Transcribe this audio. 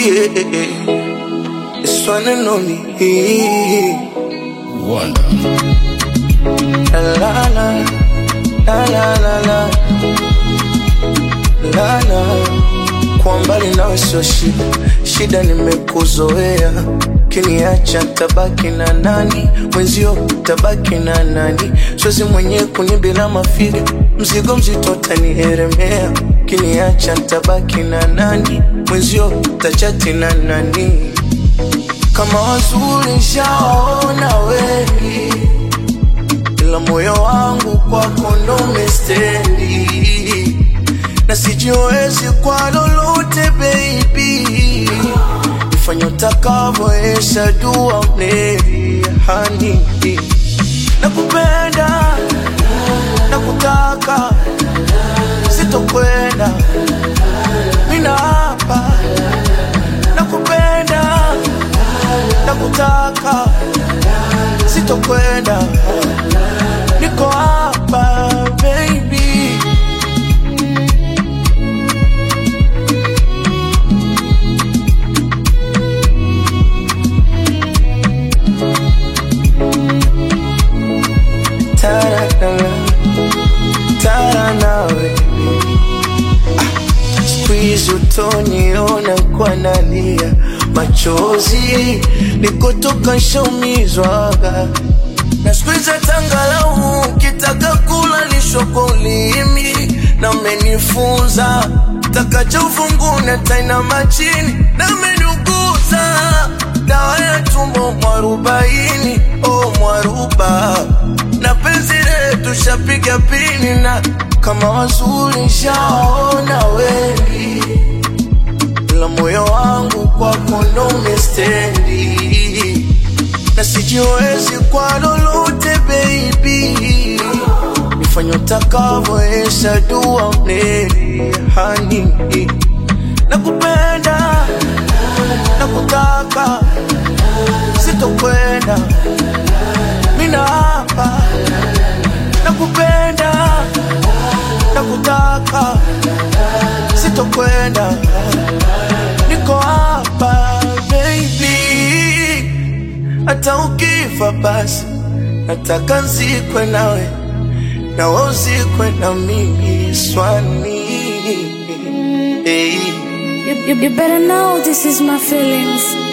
yeah. This one and only. Wonder. La la la, la la la la, la la. Kwa mbali nawe sio shida, shida nimekuzoea. Kiniacha tabaki na nani? Mwenzio tabaki na nani? Siwezi mwenyewe kunibila mafiga, mzigo mzito tanielemea. Kiniacha tabaki na nani? Mwenzio tachati na nani? Kama wazuri shaona wengi ila moyo wangu kwako ndo umestendi, na sijiwezi kwa lolote baby, ifanye utakavyo, esha dua mneri hani nakupenda nakutaka, sitokwenda mina hapa, nakupenda nakutaka, sitokwenda niko hapa baby Tararara, tara nawe Ah, siku hizi utoniona kwa nalia machozi nikotoka nshaumizwaga na siku hizi tangalau ukitaka kula lisho kwa ulimi na umenifunza takacha ufungune taina machini na umeniuguza dawa ya tumbo mwarubaini o mwaruba na penzi letu shapiga pini na kama wazuri shaona wengi ila moyo wangu kwako ndo umestendi na sijiwezi kwa lolote baby, nifanye utakavyo, esha dua mneri hani nakupenda nakutaka, sitokwenda mina hapa, nakupenda nakutaka, sitokwenda niko hapa baby hata ukifa basi nataka nzikwe nawe na wewe uzikwe na mimi swani hey. You, you, you better know this is my feelings.